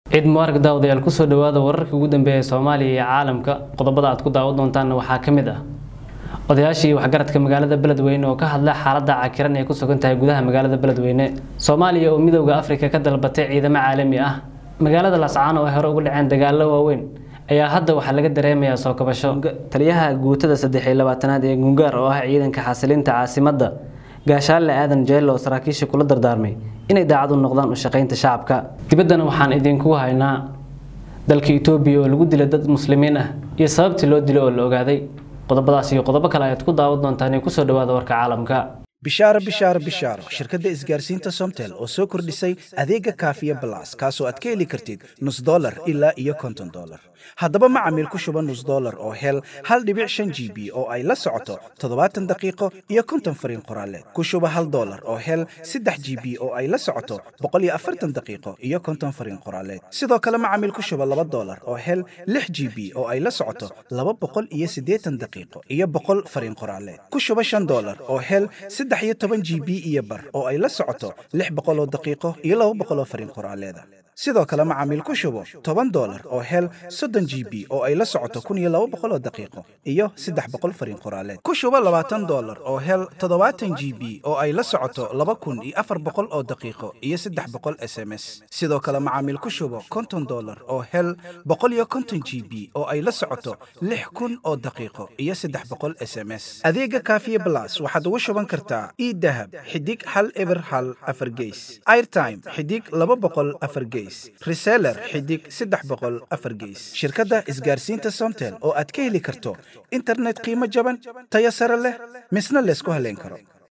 ciid mubaarag daawadayaal kusoo dhawaada wararkii ugu dambeeyay soomaaliya iyo caalamka qodobada aad ku daawan doontaanna waxaa ka mid ah odayaashii waxgaradka magaalada beledweyne oo ka hadla xaaladda cakiran ee ku sugan tahay gudaha magaalada beledweyne soomaaliya oo midowda afrika ka dalbatay ciidamo caalami ah magaalada lascaan oo ay hore ugu dhaceen dagaallo waaweyn ayaa hadda waxaa laga dareemayaa soo kabasho taliyaha guutada saddex iyo labaatanaad ee gungaar oo ah ciidanka xasilinta caasimadda gaashaale aadan jeelo oo saraakiisha kula dardaarmay inay daacad u noqdaan u shaqaynta shacabka dibaddana waxaan idinku haynaa dalka itoobiya oo lagu dilay dad muslimiin ah iyo sababtii loo dilay oo la ogaaday qodobadaas iyo qodobo kale ayaad ku daawan doontaan ee kusoo dhawaada warka caalamka bishaaro bishaaro bishaaro shirkadda isgaarsiinta somtel oo soo kordhisay adeega kaafiya balas kaasoo aad ka heli kartid nus dolar ilaa iyo konton dolar haddaba macamiil ku shuba nus dolar oo hel hal dhibic shan g b oo ay la socoto toddobaatan daqiiqo iyo konton fariin qoraaleed ku shuba hal dolar oo hel saddex g b oo ay la socoto boqol iyo afartan daqiiqo iyo konton fariin qoraaleed sidoo kale macamiil ku shuba laba dolar oo hel lix g b oo ay la socoto laba boqol iyo siddeetan daqiiqo iyo boqol fariin qoraaleed ku shuba shan dolar oo hel saddex iyo toban g b iyo bar oo ay la socoto lix boqoloo daqiiqo iyo laba boqoloo fariin qoraaleeda sidoo kale macaamiil ku shubo toban dolar oo hel soddon g b oo ay la socoto kun iyo laba boqoloo daqiiqo iyo saddex boqol fariin qoraaleed ku shubo labaatan dolar oo hel toddobaatan g b oo ay la socoto laba kun iyo afar boqol oo daqiiqo iyo saddex boqol s m s sidoo kale macaamiil ku shubo konton dolar oo hel boqol iyo konton g b oo ay la socoto lix kun oo daqiiqo iyo saddex boqol s m s adeega kaafiye blas waxaad ugu shuban kartaa idahab xidig hal eber hal afar geys airtime xidig laba boqol afar geys reseller xidig saddex boqol afar geys shirkadda isgaarsiinta somtel oo aad ka heli karto internet qiimo jaban tayo sare leh misna laysku haleyn karo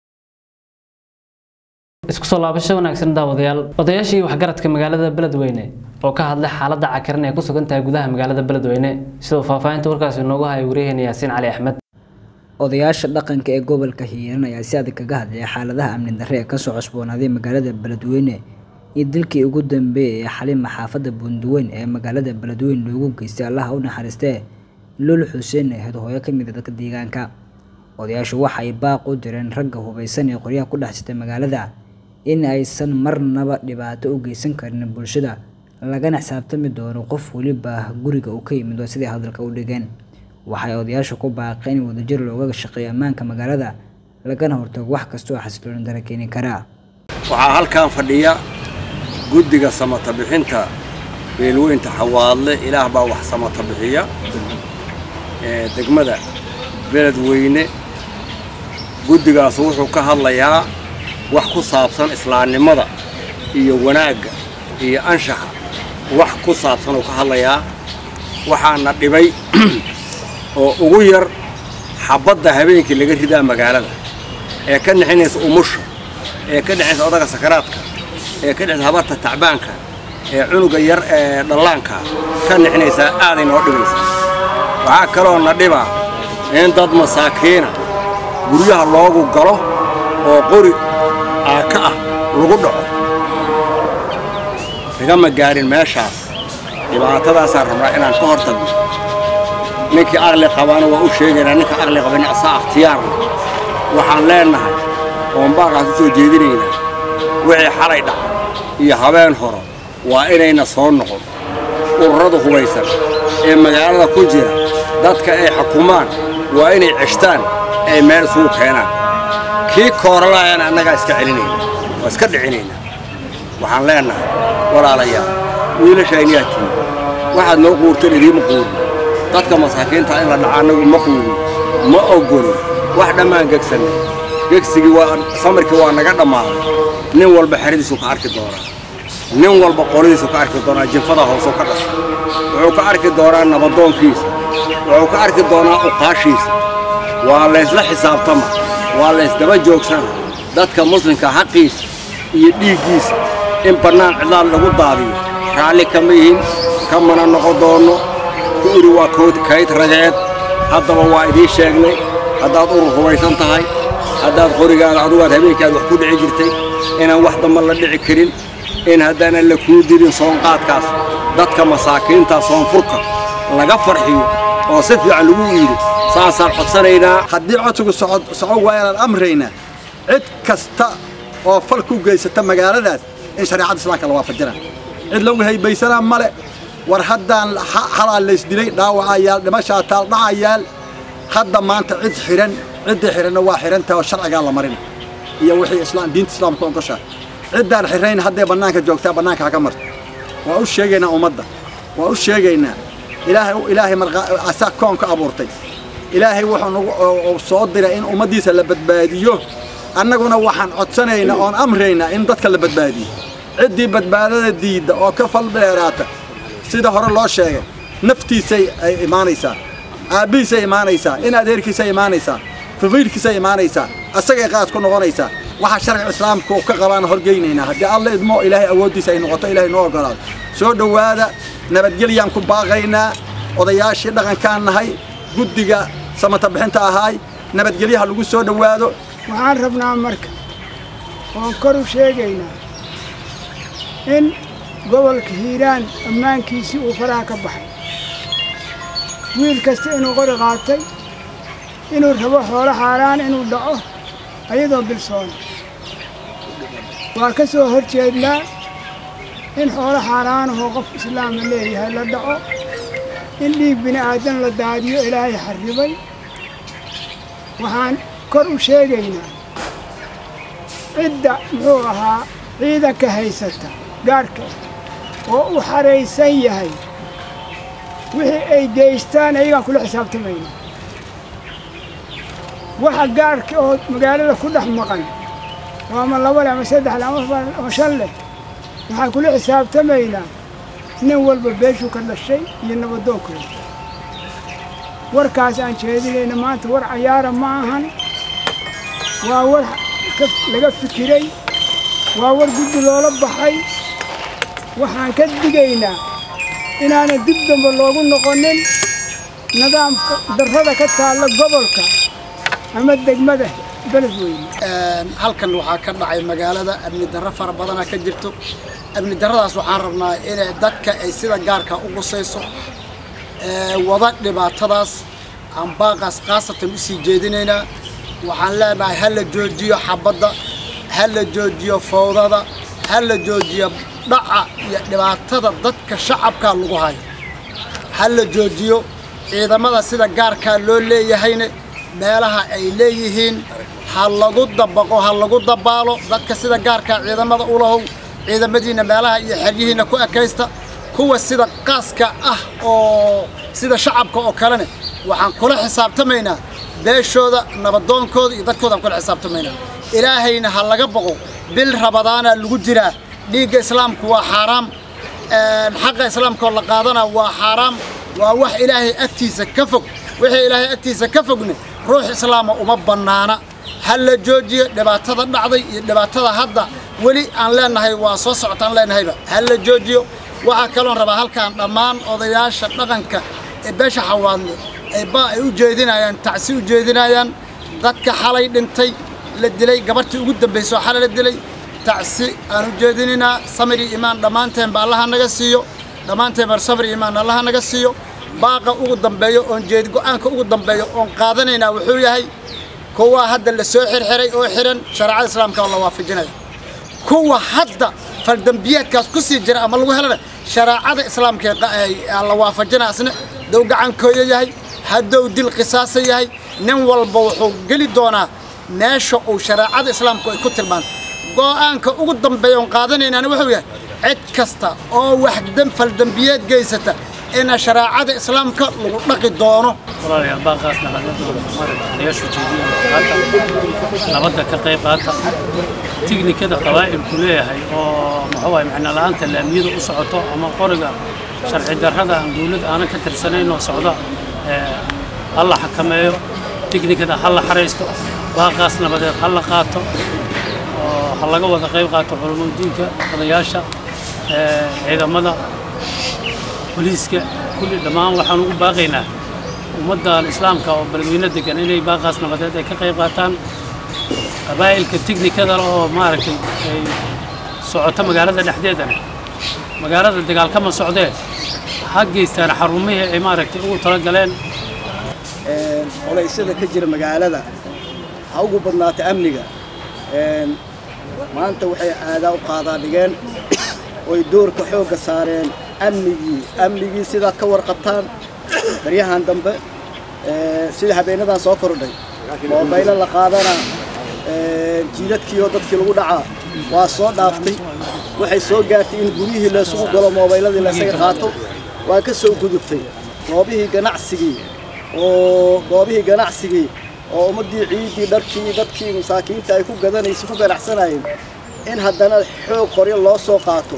isku soo laabasho wanaagsan daawadayaal odayaashii waxgaradka magaalada beledweyne oo ka hadlay xaaladda cakiran ee ku sugan tahay gudaha magaalada beledweyne sidoo faahfaahinta warkaasi inoogu haya waryaheena yaasiin cali axmed odayaasha dhaqanka ee gobolka hiiran ayaa si adag kaga hadlaya xaaladaha amni darre ee kasoo cusboonaaday magaalada beledweyne iyo dilkii ugu dambeeyay ee xalima xaafadda bunduweyn ee magaalada beledweyne loogu geystay allaha u naxariistee lul xuseen ahayd hooyo ka mid a dadka deegaanka odayaashu waxay baaq u direen ragga hubaysan ee qoryaha ku dhex jirta magaalada in aysan marnaba dhibaato u geysan karin bulshada lagana xisaabtami doono qof weliba guriga uu ka yimid siday hadalka u dhigeen waxay odayaashu ku baaqeen in wadajir looga shaqeeyo ammaanka magaalada lagana hortago wax kasta oo xasilooni dara keeni karaa waxaa halkan fadhiya guddiga samata bixinta beelweynta xawaadle ilaah baa wax samata bixiya ee degmada beledweyne guddigaasu wuxuu ka hadlayaa wax ku saabsan islaamnimada iyo wanaagga iyo anshaxa wax ku saabsan uu ka hadlayaa waxaana dhibay oo ugu yar xabbadda habeenkii laga ridaa magaalada ee ka nixinaysa umusha ee ka dhexaysa odaga sakaraadka ee ka dhexaysa habarta tacbaanka ee cunuga yar ee dhallaanka ka nixinaysaa aaday noo dhibaysa waxaa kaloo na dhibaa in dad masaakiina guryaha loogu galo oo qori aaka ah lagu dhaco nagama gaarin meeshaas dhibaatadaasaan rabnaa inaan ka hor tagno ninkii aqli qabaana waa u sheegaynaa ninka aqli qabani asaa akhtiyaarna waxaan leennahay oon baaqaas u soo jeedinaynaa wixii xalay dhaca iyo habeen horo waa inayna soo noqon ururada hubaysan ee magaalada ku jira dadka ay xukumaan waa inay ceshtaan ay meel isugu keenaan kii kooralaayana annagaa iska celinayna waa iska dhicinaynaa waxaan leennahay walaalayaal wiilashayniyaa timi waxaad noo quurteen idiima quurin dadka masaakiinta in la dhaca annagu ma quurin ma ogolin wax dhammaan gegsanay gegsigii waa samarkii waa naga dhammaaday nin walba xeradiisu ka arki doonaa nin walba qoladiisu ka arki doonaa jinfada hoosoo ka dhashay wuxuu ka arki doonaa nabadoonkiisa wuxuu ka arki doonaa uqaashiisa waa laysla xisaabtama waa laysdaba joogsana dadka muslimka xaqiisa iyo dhiiggiisa in bannaan cidlaad lagu daadiyo raalli kama yihin kamana noqon doonno ku idhi waa kayd rageed haddaba waa idiin sheegnay haddaad urur hubaysan tahay haddaad qorigaada adugaad habeenkaad wax ku dhici jirtay inaan wax damba la dhici karin in haddaanan la kuu dilin soonqaadkaas dadka masaakiinta soonfurka laga farxiyo oo si fiican lagu iidhi saasaan codsanaynaa haddii codsigu socon waa inaan amraynaa cid kasta oo fal ku geysata magaaladaas in shareecada islaamka la waafajina cid lagu haybaysanaa male war haddaan xalaa laysdilay dhaawacayaal dhimashaa taal dhacayaal hadda maanta cid xidhan ciddii xidhanna waa xidhantaha oo sharcigaa la marin iyo wixii islaam diinta islaamka ogoshaa ciddaan xidhayn hadday bannaanka joogtaa bannaanka haka marto waa u sheegaynaa ummadda waa u sheegaynaa ilaahay ilaahay asaa koonka abuurtay ilaahay wuxuu nagu soo diray in ummaddiisa la badbaadiyo annaguna waxaan codsanaynaa oon amraynaa in dadka la badbaadiyo ciddii badbaadada diidda oo ka fal dheeraata sida hore loo sheegay naftiisay ay imaanaysaa aabbihiisay imaanaysaa in adeerkiisay imaanaysaa faqiirkiisay imaanaysaa asagay qaad ku noqonaysaa waxa sharci islaamku ka qabaan horgeynaynaa haddii alla idmo ilaahay awooddiisa ay noqoto ilaahay noo ogolaado soo dhowaada nabadgelyaan ku baaqaynaa odayaashii dhaqankaan nahay guddiga samata bixinta ahaay nabadgelyaha lagu soo dhowaado waxaan rabnaa marka oon kor u sheegaynaa in gobolka hiiraan ammaankiisii uu faraha ka baxay wiil kasta inuu qori qaatay inuu rabo xoolo xaaraan inuu dhaco ayadoo bilsoona waa ka soo hor jeednaa in xoolo xaaraanahoo qof islaama leeyahay la dhaco in dhiig bini aadan la daadiyo ilaahay xarribay waxaan kor u sheegaynaa cidda muxuu ahaa ciidanka haysata gaarhka oo u xaraysan yahay wixii ay geystaan ayagaan kula xisaabtamayna waxa gaarhka oo magaalada ku dhex maqan oo ama laba leh ama saddex leh ama shan leh waxaan kula xisaabtamaynaa nin walba beeshuu ka dhashay iyo nabadoonkooda warkaas aan jeedinayna maanta war cayaara ma ahan waa war laga fikiray waa war guddi loola baxay waxaan ka digaynaa inaanan dib dambe loogu noqonin nidaamka darrada ka taalla gobolka ama degmada beledweyne halkan waxaa ka dhacay magaalada amni darro fara badana ka jirto amni darradaas waxaan rabnaa inay dadka ay sida gaarka u qusayso wada dhibaatadaas aan baaqaas khaasatan u sii jeedinaynaa waxaan leenahay ha la joojiyo xabadda ha la joojiyo fowdada ha la joojiyo dhaca iyo dhibaatada dadka shacabkaa lagu hayo ha la joojiyo ciidamada sida gaarkaa loo leeyahayna meelaha ay leeyihiin ha lagu dabaqo ha lagu dabaalo dadka sida gaarkaa ciidamada u lahow ciidamadiinna meelaha iyo xeryihiinna ku ekaysta kuwa sida qaaska ah oo sida shacabka oo kalena waxaan kula xisaabtamaynaa beeshooda nabadoonkooda iyo dadkoodaan kula xisaabtamaynaa ilaahayna ha laga boqo bil rabadaana lagu jiraa dhiigga islaamku waa xaaraam xaqa islaamkaoo la qaadana waa xaaraam waa wax ilaahay agtiisa ka fog wixii ilaahay agtiisa ka fogna ruux islaama uma bannaana ha la joojiyo dhibaatada dhacday iyo dhibaatada hadda weli aan leenahay waa soo socotaan leenahayba ha la joojiyo waxaa kaloon rabaa halkaan dhammaan odayaasha dhaqanka ee beesha xawaadle ay ba ay u jeedinayaan tacsi u jeedinayaan dadka xalay dhintay la dilay gabartii ugu dambaysay oo xalay la dilay tacsi aan u jeedinaynaa samir iyo imaan dhammaanteenba allaha naga siiyo dhammaanteenba samir iyo imaan allaha naga siiyo baaqa ugu dambeeyo oon jeed go'aanka ugu dambeeyo oon qaadanaynaa wuxuu yahay kuwa hadda la soo xirxiray oo xiran shareecada islaamka oo la waafajinaya kuwa hadda faldambiyeedkaas ku sii jira ama lagu helana shareecada islaamka la waafajinaya asna dow gacankooya yahay haddou dil qisaasa yahay nin walba wuxuu geli doonaa meesha uu shareecada islaamku ay ku tilmaanto go'aanka ugu dambeeya oon qaadanaynaana wuxuu yahay cid kasta oo wax faldambiyeed geysata ina shareecada islaamka lagu dhaqi doono walaalayaal baaqaas nabadayaashu jeediya qaata nabadda ka qayb qaata tiknikada qabaa'ilku leeyahay oo muxuu ahay macna la'aanta laamiyada u socoto ama qoriga sharci darrada aan dawlad aanan ka tirsanayn oo socda ha la xakameeyo tiknikada ha la xaraysto baaqaas nabadeed ha la qaato oo ha laga wada qayb qaato culamoodiinka odayaasha ciidamada boliiska kulli dhammaan waxaan ugu baaqaynaa ummaddan islaamka oo beledweyne degan inay baaqaas nabadeed ay ka qayb qaataan qabaa'ilka tiknikada oo maaragtay ay socoto magaalada dhexdeedana magaalada dagaalkama socdee ha geystaan xarumihii ay maaragtay ugu tala galeen oleysyada ka jira magaalada ha ugu badnaata amniga maanta waxay aadaa u qaadaa dhigeen oy doorka xoogga saareen amnigii amnigii sidaad ka warqabtaan baryahan dambe sida habeenadan soo kordhay moobaylo la qaadana jiidadkii oo dadkii lagu dhacaa waa soo dhaaftay waxay soo gaartay in guryihii laysugu galo moobayladii laysaga qaato waa ka soo gudubtay goobihii ganacsigii oo goobihii ganacsigii oo ummaddii ciiddii dharkii dadkii masaakiinta ay ku gadanaysay ku ganacsanayeen in haddana xoog qoryo loo soo qaato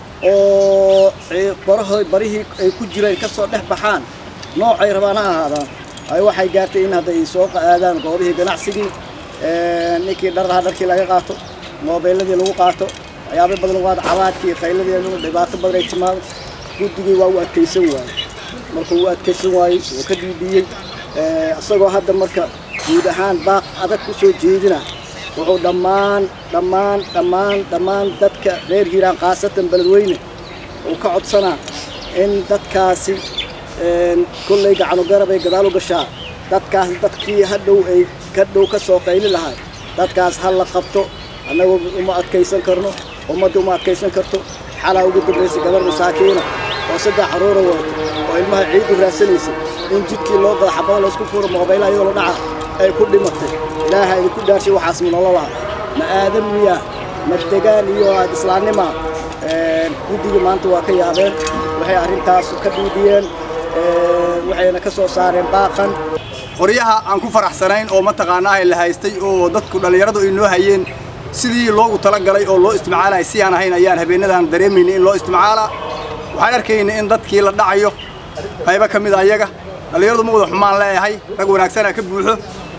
oo barahood barihii ay ku jireen ka soo dhex baxaan noocay rabaan ha ahaadaan ay waxay gaartay in hadda ay soo aadaan goobihii ganacsigii ninkii dharlaha dharkii laga qaato moobeelladii lagu qaato waxyaabo badan lagu qaato cabaadkii qayladii dhibaato badan ay timaado guddigii waa u adkaysan waayey markuu u adkaysan waayey wuu ka dhiidhiyey isagoo hadda marka guud ahaan baaq adag ku soo jeedina wuxuu dhammaan dhammaan dhammaan dhammaan dadka reer hiiraan khaasatan beledweyne uu ka codsanaa in dadkaasi kolley gacanu garab ay gadaal u gashaa dadkaas dadkii hadhow ay ka dhow ka soo qayli lahay dadkaas ha la qabto annagu uma adkaysan karno ummadda uma adkaysan karto xalaa ugu dambaysa gabar masaakiina oo saddex caruura wadato oo ilmaha ciid u raadsanaysay in jidkii loo qada xabada laysku furo moobaylaha iyadoo la dhaca ay ku dhimatay ilaaha idinku dhaarshay waxaas munololaa ma aadan miya ma degaan iyo aad islaannima guddigii maanta waa ka yaabeen waxay arrintaas ka dhiidhiyeen waxayna ka soo saareen baaqan qoryaha aan ku faraxsanayn oo mataqaanaa la haystay oo dadku dhallinyaradu ay noo hayeen sidii loogu talagalay oo loo isticmaalaya si aan ahayn ayaan habeenadan dareemaynay in loo isticmaalaa waxaan arkaynay in dadkii la dhacayo qaybo ka mid a ayaga dhallinyaradu ma wada xumaan leeyahay rag wanaagsanaa ka buuxo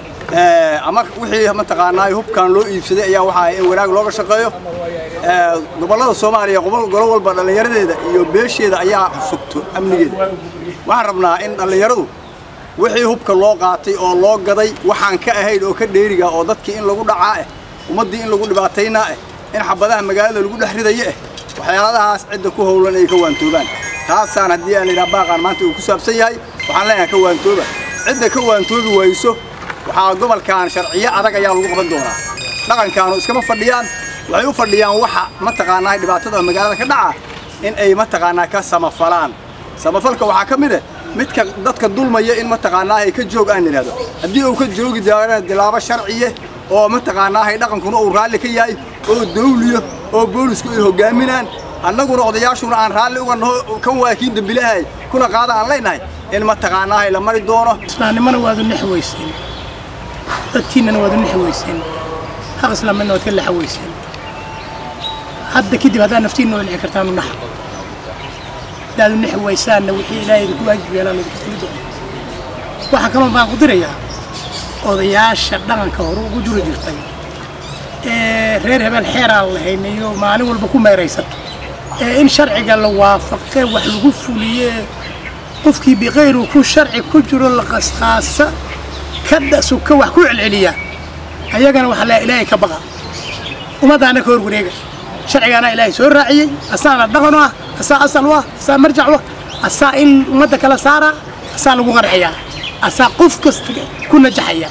ama wixii mataqaanaa hubkan loo iibsaday ayaa waxa in wanaag looga shaqeeyo gobollada soomaaliya gobol walba dhallinyaradeeda iyo beesheeda ayaa sugto amnigeeda waxaan rabnaa in dhallinyaradu wixii hubka loo qaatay oo loo gaday waxaan ka ahayn oo ka dheeriga oo dadkii in lagu dhacaa eh ummaddii in lagu dhibaataynaa eh in xabadaha magaalada lagu dhex ridayo eh waxyaaladahaas cidda ku howlan ay ka waantoobaan taasaan haddii aan idhaha baaqaan maanta uu ku saabsan yahay waxaan leenahay ka waantooba cidda ka waantoobi wayso waxaa gobolkan sharciyo adag ayaa lagu qaban doonaa dhaqankaanu iskama fadhiyaan waxay u fadhiyaan waxa mataqaanaa dhibaatada magaalada ka dhaca in ay mataqaanaa ka samafalaan samafalka waxaa ka mid ah midka dadka dulmaya in mataqaanaa ay ka joog aan idhahdo haddii uu ka joogi doona dilaabo sharciye oo mataqaanaa dhaqankuna uu raalli ka yahay oo dawliyo oo boolisku ay hogaaminaan annaguna odayaashuna aan raalli uga naho kan waa kii dembilahay kuna qaada aan leenahay in mataqaanaa la mari doono islaamnimana waadu nix weyseen dadkiinnana waadu nix weyseen xaq islaamnimana waad ka lexa weyseen hadda kadib haddaa naftiinna waa nixi kartaan u naxa haddaadu nixi weysaanna wixii ilaahay idinku waajib yeelaan idinku fuli doono waxaa kaloo baan ku dirayaa odayaasha dhaqanka hore ugu juri jirtay ee reer hebel xeeraan lahaynayo maalin walba ku meeraysato ee in sharciga la waafaqe wax lagu fuliye qofkii biqayru ku sharci ku jiro la qasqaasa ka dhasuka wax ku celceliya ayagana waxaa la ilaahay ka baqa ummadaana ka hor wareega sharcigaana ilaahay soo raaciyey asaana dhaqan u ah asaa asal u ah asaa marjac u ah asaa in ummadda kala saara asaa lagu qarxiyaa asaa qof kasta ku najaxaya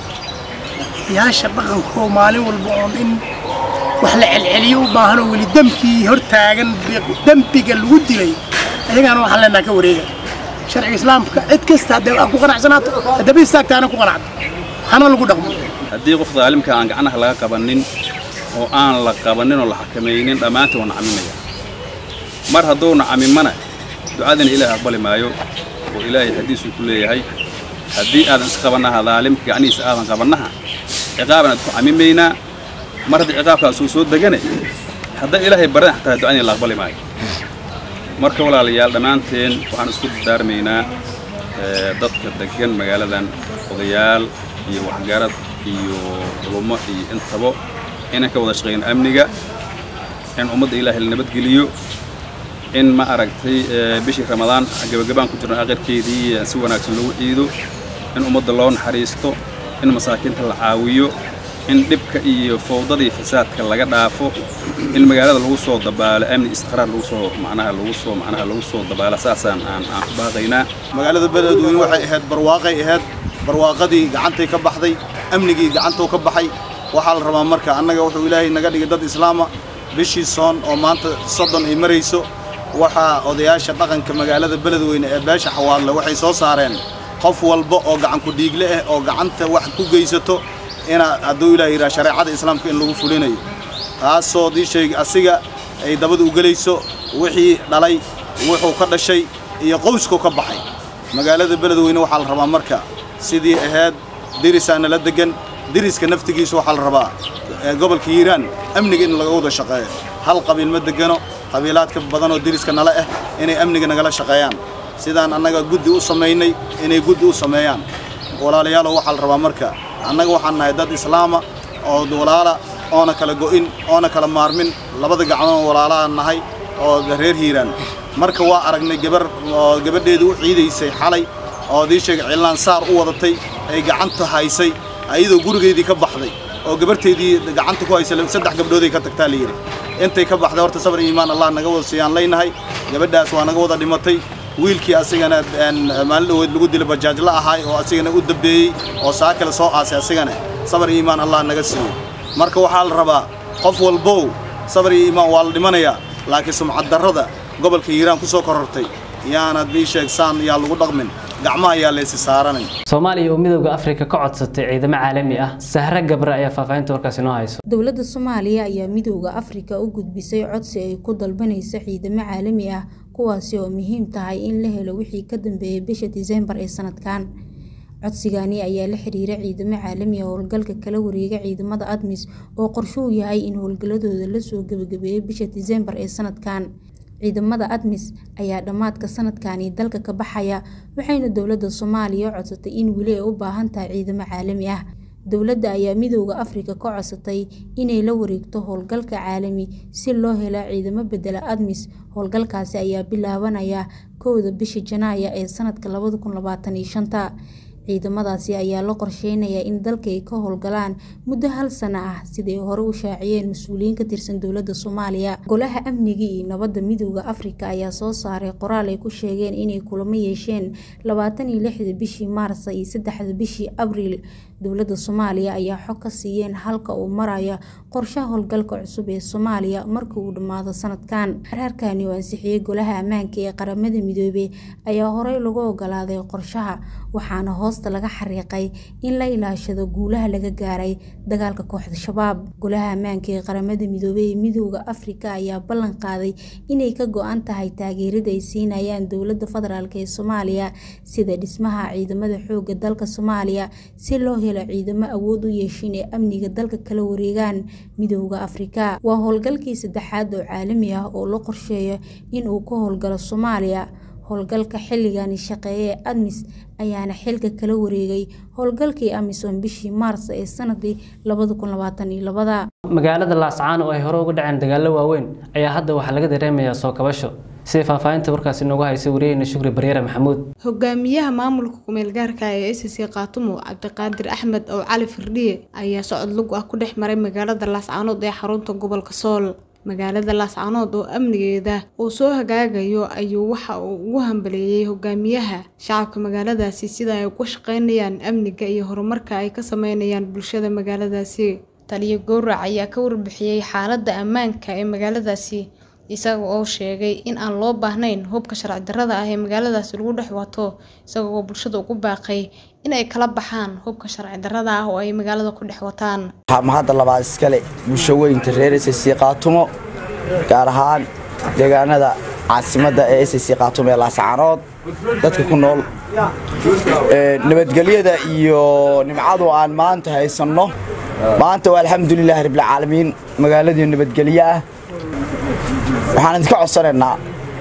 yaasha dhaqankoo maalin walba oon in wax la celceliyo u baahanoo weli dembkii hortaagan dembiga lagu dilay ayagaana waxaan leenaha ka wareega sharciga islaamka cid kasta haddee aan ku qanacsanaato haddaba istaagta ana ku qanacdo hana lagu dhaqmo haddii qof daalimka aan gacnaha laga qabanin oo aan la qabanin oo la xakamaynin dhammaantii waa nacamimaya mar hadduu nacamimana ducadana ilaahay aqbali maayo oo ilaahay xadiisuu ku leeyahay haddii aadan isqabannaha daalimka gacnihiisa aadan qabannaha ciqaaban aad ku camimaynaa mar haddii ciqaabkaasuu soo degane haddaan ilaahay baran xataa ducadina la aqbali maayo marka walaalayaal dhammaanteen waxaan isku dardaarmaynaa dadka deggan magaaladan odayaal iyo waxgarad iyo culummo iyo intaba inaan ka wada shaqayno amniga in ummadda ilaahay la nabadgeliyo in ma aragtay bishii ramadaan gabagabaan ku jirno aakhirkeedii si wanaagsan lagu ciido in ummadda loo naxariisto in masaakiinta la caawiyo in dhibka iyo fowdada iyo fasaadka laga dhaafo in magaalada lagu soo dabaalo amni istiqraar lagu soo macnaha lagu soo macnaha lagu soo dabaalo saasaan aan aan ku baaqaynaa magaalada beledweyne waxay ahayd barwaaqay ahayd barwaaqadii gacantay ka baxday amnigii gacantuu ka baxay waxaa la rabaa marka annaga wuxuu ilaahay naga dhigay dad islaama bishii soon oo maanta soddon ay marayso waxaa odayaasha dhaqanka magaalada beledweyne ee beesha xawaadle waxay soo saareen qof walba oo gacanku dhiigle ah oo gacanta wax ku geysato ina hadduu ilaah yidhaha shareecada islaamka in lagu fulinayo taasoo dii sheeg asiga ay dabada u gelayso wixii dhalay wuxuu ka dhashay iyo qowskuu ka baxay magaalada beledweyne waxaa la rabaa marka sidii ahayd dirisaana la degan diriska naftigiisa waxaa la rabaa gobolka hiiraan amniga in laga wada shaqeeyo hal qabiil ma degano qabiilaadka badan oo diriska nala ah inay amniga nagala shaqeeyaan sidaan annaga guddi u samaynay inay guddi u sameeyaan walaalayaalow waxaa la rabaa marka annaga waxaan nahay dad islaama oo walaala oona kala go'in oona kala maarmin labada gacmood walaalaan nahay oo reer hiiraan marka waa aragnay gabar oo gabadheedu u ciidaysay xalay oo dii sheegay cilaan saar u wadatay ay gacanta haysay ayadoo gurigeedii ka baxday oo gabarteedii gacanta ku haysay saddex gabdhooday ka tagtaa la yidhi intay ka baxday horta sabar iimaan allah naga wada siiyaan leynahay gabadhaas waa naga wada dhimatay wiilkii asigana maalin dhaweed lagu dila bajaajla ahaay oo asigana u dambeeyey oo saa kale soo aasay asigana sabar iyo iimaan allah naga siiyo marka waxaa la rabaa qof walbow sabar iyo iimaan waa la dhimanayaa laakiin sumcad darrada gobolka hiiraan ku soo korortay yaanad bii sheegsaan yaa lagu dhaqmin gacmaha yaa laysi saaranin soomaaliya oo midowda afrika ka codsatay ciidamo caalami ah sahre gabre ayaa faahfaahinta warkaasi noo hayso dowladda soomaaliya ayaa midowda afrika u gudbisay codsi ay ku dalbanayso ciidamo caalami ah kuwaasi oo muhiim tahay in la helo wixii ka dambeeyay bisha diseembar ee sanadkan codsigani ayaa la xiriira ciidamo caalami ah howlgalka kala wareega ciidamada admis oo qorshuhu yahay in howlgaladooda lasoo gebagabeeyo bisha diseembar ee sanadkan ciidamada admis ayaa dhammaadka sanadkani dalka ka baxaya waxayna dowladda soomaaliya codsatay in weli ay u baahan tahay ciidamo caalami ah dowladda ayaa midowda afrika ka codsatay inay la wareegto howlgalka caalami si loo helo ciidamo bedela admis howlgalkaasi ayaa bilaabanaya kowda bisha janaaya ee sanadka labada kun labaatan iyo shanta ciidamadaasi ayaa la qorsheynayaa in dalka ay ka howlgalaan muddo hal sano ah siday hore u shaaciyeen mas-uuliyiin ka tirsan dowladda soomaaliya golaha amniga iyo nabadda midowda afrika ayaa soo saaray qoraal ay ku sheegeen inay kulamo yeesheen labaatan iyo lixda bishii maarsa iyo saddexda bishii abriil dowladda soomaaliya ayaa xog ka siiyeen halka uu maraya qorshaha howlgalka cusub ee soomaaliya marka uu dhammaado sanadkan xeerarkani oo ansixiyey golaha ammaanka ee qaramada midoobey ayaa horey lagu ogolaaday qorshaha waxaana hoosta laga xariiqay in la ilaashado guulaha laga gaaray dagaalka kooxda shabaab golaha ammaanka ee qaramada midoobey ee midowda afrika ayaa ballan qaaday inay ka go-an tahay taageerada ay siinayaan dowladda federaalk ee soomaaliya sida dhismaha ciidamada xooga dalka soomaaliya si loo helo ciidamo awood u yeeshin ee amniga dalka kala wareegaan midowda afrika waa howlgalkii saddexaad oo caalami ah oo la qorsheeyo in uu ka howlgalo soomaaliya howlgalka xilligani shaqeeye ee admis ayaana xilka kala wareegay howlgalkii amisom bishii maars ee sanadii magaalada laascaan oo ay hore uga dhaceen dagaallo waaweyn ayaa hadda waxaa laga dareemayaa soo kabasho sida faahfaahinta warkaasi noogu haysay wariyeyna shukri baryeere maxamuud hogaamiyaha maamulka kumeel gaarka ee s c kaatumo cabdiqaadir axmed oo cali firdhiye ayaa socod lug ah ku dhex maray magaalada laascaanood ee xarunta gobolka sool magaalada laascaanood oo amnigeeda uu soo hagaagayo ayuu waxa uu ugu hambaleeyey hogaamiyaha shacabka magaaladaasi sida ay uga shaqeynayaan amniga iyo horumarka ay ka sameynayaan bulshada magaaladaasi taliyo gowrac ayaa ka warbixiyey xaaladda ammaanka ee magaaladaasi isaga oo sheegay in aan loo baahnayn hubka sharci darrada ah ee magaaladaasi lagu dhex wato isaga oo bulshada ugu baaqay in ay kala baxaan hubka sharci darrada ah oo ay magaalada ku dhex wataan mahadda labaad iskale bulsho weynta reer s c qaatumo gaar ahaan deegaanada caasimadda ee s c qaatumo ee laascaanood dadka ku nool nabadgelyada iyo nimcadu aan maanta haysanno maanta waa alxamdulilaahi rabbilcaalamiin magaaladii nabadgelyo ah waxaan idinka codsanaynaa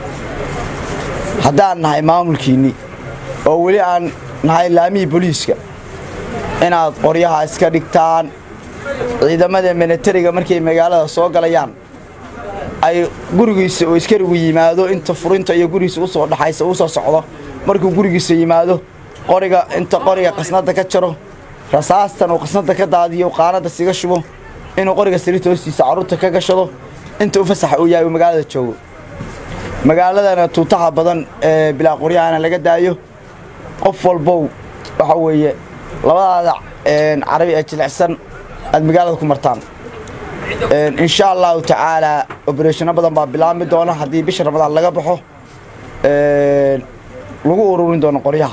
haddaan nahay maamulkiinni oo weli aan nahay laamihii booliiska inaad qoryaha iska dhigtaan ciidamada milatariga markay magaalada soo galayaan ay gurigiisa oo iskarigu yimaado inta furinta iyo gurigiisa usoo dhaxaysa uu soo socdo markuu gurigiisa yimaado qoriga inta qoriga qasnada ka jaro rasaastan uu qasnada ka daadiyo qaanada siga shubo inuu qoriga sariirta hoostiisa carruurta ka gashado inta u fasaxa uu yahay uu magaalada joogo magaaladana tuutaha badan ee bilaa qoryahana laga daayo qof walbow waxa weeye labadaada carabi ee jilicsan aad magaalada ku martaan insha allahu tacaala obereshano badan baa bilaabmi doona haddii bisha ramadaan laga baxo lagu ururin doono qoryaha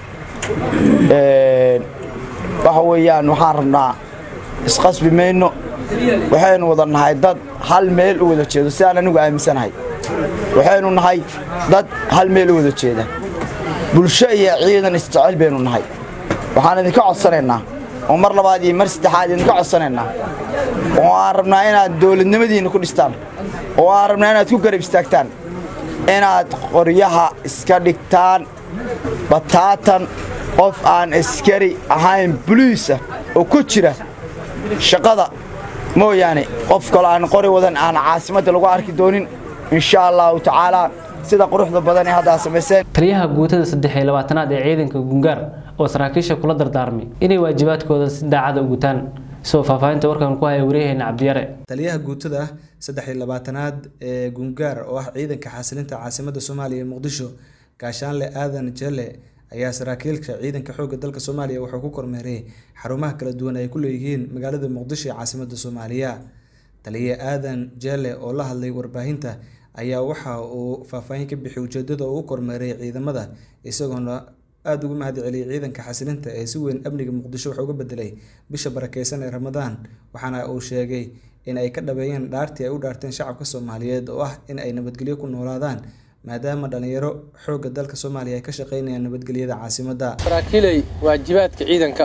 waxa weeyaan waxaan rabnaa isqasbi mayno waxaynu wada nahay dad hal meel u wada jeedo sidaan anigu aaminsanahay waxaynu nahay dad hal meel u wada jeeda bulsho iyo ciidan isjecel baynu nahay waxaan idinka codsanaynaa oo mar labaad iyo mar saddexaad idinka codsanaynaa oo aan rabnaa inaad dowladnimadiinna ku dhistaan oo aan rabnaa inaad ku garab istaagtaan inaad qoryaha iska dhigtaan bataatan qof aan askari ahayn buliisa oo ku jira shaqada mooyaane qof kaloo aan qori wadan aan caasimadda lagu arki doonin insha allahu tacaalaa sida quruxda badan ee haddaa samayseen taliyaha guutada saddex iyo labaatanaad ee ciidanka gungaar oo saraakiisha kula dardaarmay inay waajibaadkooda si daacada u gutaan isagoo faahfaahinta warkan ku haya waryaheena cabdiyare taliyaha guutada saddex iyo labaatanaad ee gungaar oo ah ciidanka xasilinta caasimadda soomaaliya ee muqdisho gaashaanle aadan jelle ayaa saraakiilka ciidanka xoogga dalka soomaaliya wuxuu ku kormeeray xarumaha kala duwan ay ku leeyihiin magaalada muqdisho ee caasimadda soomaaliya taliye aadan jelle oo la hadlay warbaahinta ayaa waxa uu faahfaahin ka bixiyay ujeedada uu u kormeeray ciidamada isagoona aada ugu mahad celiyay ciidanka xasilinta ee si weyn amniga muqdisho wax uga bedelay bisha barakeysan ee ramadaan waxaana uu sheegay in ay ka dhabeeyeen dhaartii ay u dhaarteen shacabka soomaaliyeed oo ah in ay nabadgelyo ku noolaadaan maadaama dhalinyaro xoogga dalka soomaaliya ay ka shaqeynayaan nabadgelyada caasimadda saraakiilay waajibaadka ciidanka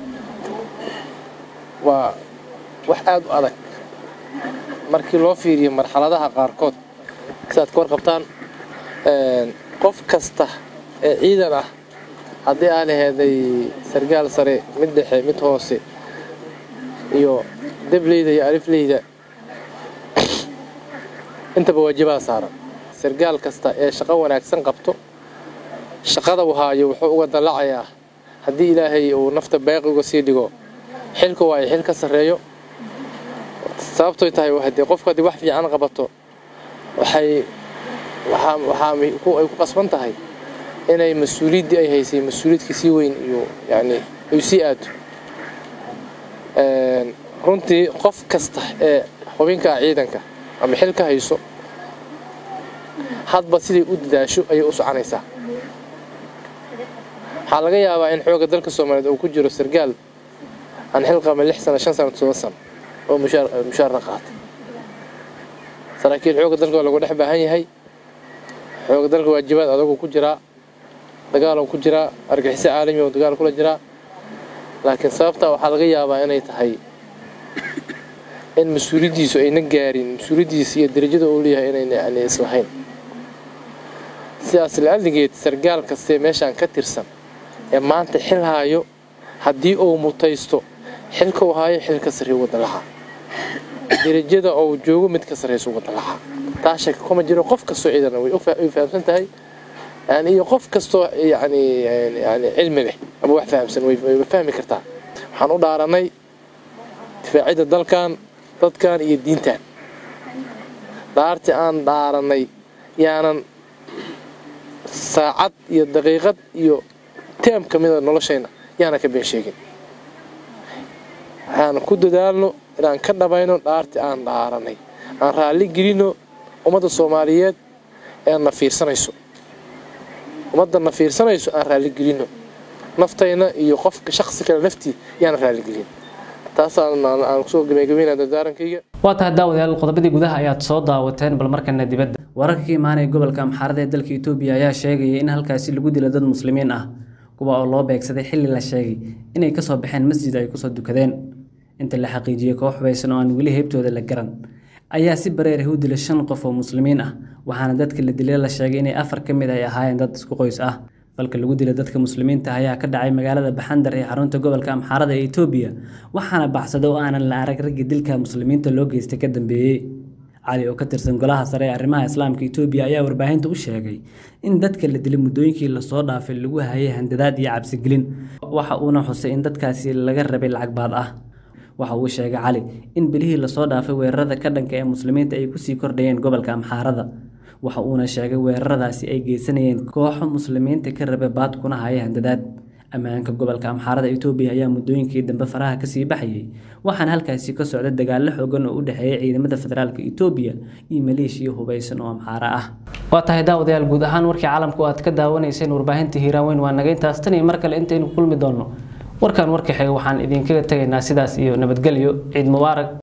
waa wax aada u adag markii loo fiiriyo marxaladaha qaarkood sidaad ka warqabtaan qof kasta ee ciidan ah haddii aan laheeday sargaal sare mid dhexe mid hoose iyo debleyda iyo alifleyda intaba waajibaha saaran sargaal kasta ee shaqo wanaagsan qabto shaqada uu haayo wuxuu uga dallacayaa haddii ilaahay uu nafta baaqi uga sii dhigo xilku waa ay xil ka sarreeyo sababtoy tahay hadee qofku haddii wax fiican qabato waxay waxaa waxaa ay ku qasban tahay inay mas-uuliyaddii ay haysay mas-uuliyadka sii weyn iyo yacni ay sii aado runtii qof kasta ee xubinka ciidanka ama xil ka hayso hadba siday u dadaasho ayay u soconaysaa waxaa laga yaabaa in xoogga dalka soomaaliyeed uu ku jiro sargaal aan xil qaban lix sano shan sano todoba sano oo mushaar mushaarna qaatay saraakiil xoogga dalka waa lagu dhex baahan yahay xoogga dalka waajibaad adagu ku jiraa dagaaluu ku jiraa argaxiso caalami oo dagaal kula jiraa laakiin sababtaa waxaa laga yaabaa inay tahay in mas-uuliyaddiisu ayna gaarin mas-uuliyaddiisa iyo darajada uu leeyahay inayna yani islahayn sidaas la-aligeed sargaal kastee meeshaan ka tirsan ee maanta xil haayo haddii uu mutaysto xilka uu haayo xil ka sarreeya wadda lahaa darajada uu joogo mid ka sarreysa wadda lahaa taa shaka kuma jiro qof kastoo ciidana way fahamsan tahay yani iyo qof kastoo yani yani cilmi leh ama wax fahamsan way fahmi kartaa waxaan u dhaaranay difaacidda dalkan dadkan iyo diintan dhaartii aan dhaaranay yaanan saacad iyo daqiiqad iyo teem ka mida noloshayna yaanan ka been sheegin waxaan ku dadaalno inaan ka dhabayno dhaartii aan dhaaranay aan raalli gelino ummadda soomaaliyeed ee na fiirsanayso ummadda na fiirsanayso aan raalli gelino naftayna iyo qofka shaksi kale naftii yaana raalli gelin taasaan aan kusoo gabagabeynaa dardaarankayga waa tahay daawadayaal qodobadii gudaha ayaad soo daawateen bal markana dibadda wararka ka imaanaya gobolka amxaarada ee dalka etoobiya ayaa sheegaya in halkaasi lagu dilo dad muslimiin ah kuwa oo loo beegsaday xilli la sheegay inay kasoo baxeen masjid ay kusoo dukadeen inta la xaqiijiyey koox hubaysan oo aan weli heybtooda la garan ayaa si bareer ah u dilay shan qof oo muslimiin ah waxaana dadka la dilay la sheegay inay afar ka mid ay ahaayeen dad isku qoys ah falka lagu dilay dadka muslimiinta ayaa ka dhacay magaalada baxandar ee xarunta gobolka amxaarada ee etoobiya waxaana baxsaday oo aanan la arag raggii dilka muslimiinta loo geystay ka dambeeyey cali oo ka tirsan golaha sare ee arrimaha islaamka etoobiya ayaa warbaahinta u sheegay in dadka la dilay muddooyinkii lasoo dhaafay lagu hayay handadaad iyo cabsigelin waxa uuna xusay in dadkaasi laga rabay lacag baad ah waxa uu sheegay cali in bilihii lasoo dhaafay weerarada ka dhanka ee muslimiinta ay kusii kordhayeen gobolka amxaarada waxa uuna sheegay weeraradaasi ay geysanayeen kooxo muslimiinta ka raba baad kuna haya handadaad ammaanka gobolka amxaarada itoobiya ayaa muddooyinkii dambe faraha kasii baxayay waxaana halkaasi ka socda dagaallo xoogan oo u dhexeeya ciidamada federaalka itoobiya iyo maleeshiya hubaysan oo amxaara ah waa tahay daawadayaal guud ahaan warkii caalamku aad ka daawanayseen warbaahinta hiiraan weyn waa naga intaas tan iyo mar kale intaynu kulmi doonno warkan warka xiga waxaan idinkaga tegaynaa sidaas iyo nabadgelyo ciid mubaarak